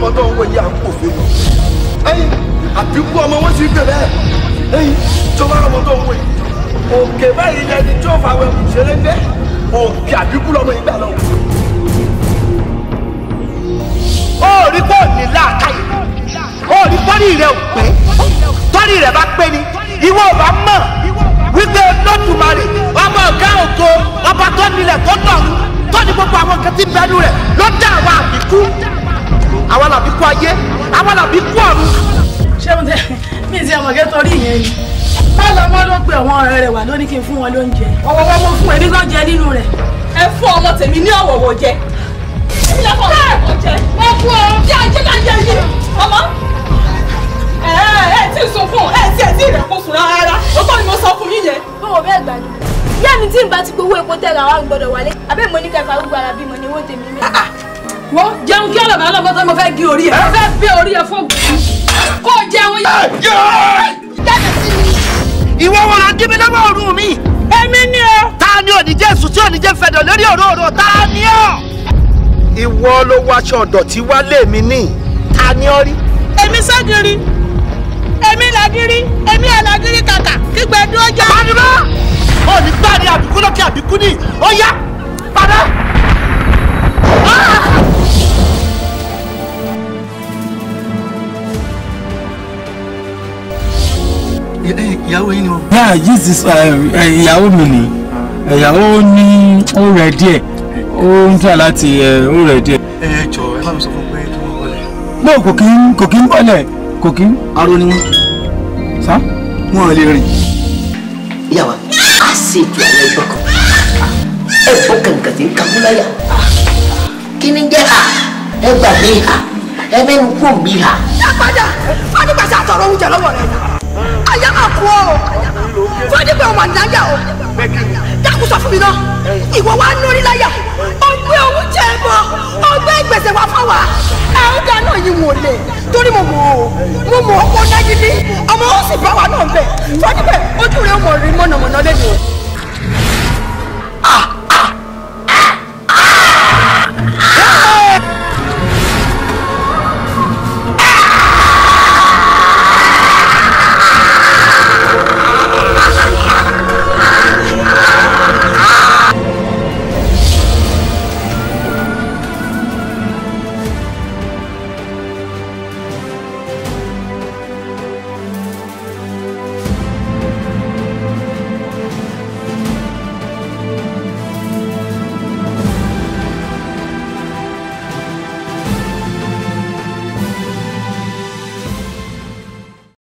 ọmọ tó ń wọ yìí à ń pò fún mi ẹyin àbíkú ọmọ wọn sì bẹ̀rẹ̀ ẹyin tó bá ọmọ tó ń wọ yìí òkè báyìí lẹni tó fà wẹ̀ ṣeré ń bẹ́ òkè àbíkú lọmọ yìí gbà lọ. ó rí pé ò ní láàkáyè ó rí tọ́rí rẹ̀ ò pé tọ́rí rẹ̀ bá pé ni ìwọ ò bá mọ̀ wípé lọ́tùmarè ọmọ ọ̀gá ògo ọba tó nílẹ̀ tó dọ̀rùn tó ní gbogbo àwọn nǹkan tí ń bẹnu rẹ̀ ló dá àwọn àbíkú àwọn làbíkú ayé àwọn làbíkú ọ̀run. ṣé mo tẹ mi ti ọmọ kẹtọ rí ìyẹn ni má lọ mọ ló pe àwọn ọ̀rẹ́ rẹ̀ wà lónìí kí n fún wọn lóúnjẹ ọwọwọ mo fún ẹbí kan jẹ nínú rẹ̀. ẹ fún ọmọ tèmi ní ọ̀wọ̀wọ̀ jẹ. èmi lè fọ ọ̀wọ̀wọ̀ jẹ. ẹ fún ọ bí ajé ká jẹ yìí. ọmọ ẹ ẹ tí ì sunkún ẹ tí ẹ tí ì rẹ̀ kó sùn rárá ó tọ́ ni mo sọ fún yín yẹn. bọ́wọ̀ bẹ́ẹ̀ gbà ní. ìyá mi tí ń bá ti gbowó epo tẹ̀ra wa gbọ́dọ̀ wálé abẹ́ mo ní kẹfà arúgbó ara bímọ ni owó tèmi mi. wọ́n jẹun kí ọlọ́mọ ọlọ́mọ tó mo fẹ́ gé orí ẹ̀ mo fẹ́ bẹ́ orí ẹ̀ fún kó o jẹun yìí. ìwọ wọn lọ jí mi lọ́wọ́ ọ̀run mi. èmi ni o. ta ni òní jésù tí òní jẹ́ fẹ̀dọ̀ lórí òróró ta ni ọ́. ìwọ ló wọ aṣọ ọ̀dọ̀tí wálé mi ní ta ni ọ́ rí. èmi ságiri èmi làgiri èmi àlàgiri kàkà kígbe dúró jẹ. pàdùmá òní gbàdé àbíkú lókè àbíkú ní ó yá padà. ìyàwó yín ni o. yeah this is ìyàwó mi ni ìyàwó ní ó rẹ̀ díẹ̀ ó ń tà láti ó rẹ̀ díẹ̀. ẹ jọ ẹ bá mi sọ fún pé kí wọn wọlé. no kò kí ń kò kí ń bọ́lẹ̀ kò kí ń. aró ni wọn sá. wọn lè rìn. yawa a se tu àwọn ẹgbẹ́ kan ẹ bọ́ kàǹkà tí ń kakú láyà kí ni jẹ́ ha ẹ gbà mí ha ẹ mẹ́nu kú mi ha. padà fọdígbàsá àtọ̀rọ̀ oúnjẹ lọ́wọ́ rẹ̀ àyà máa kú ọ fọdígbà ọmọ àdáyà o dákun sọ fún mi náà ìwọ wa ń lórí láyà ọgbẹ́ oúnjẹ bọ ọgbẹ́ gbèsè wa fún wa ẹ̀ẹ́dá náà yìí wò lè torí mo mọ̀ ọ́ mo mọ̀ ọ́ kó dájú bí ọmọ ó sì bá wa náà bẹ̀ fọdígbà ojú rẹ̀ mọ̀ rí mọ̀nàmọ́ná lẹ́nu o.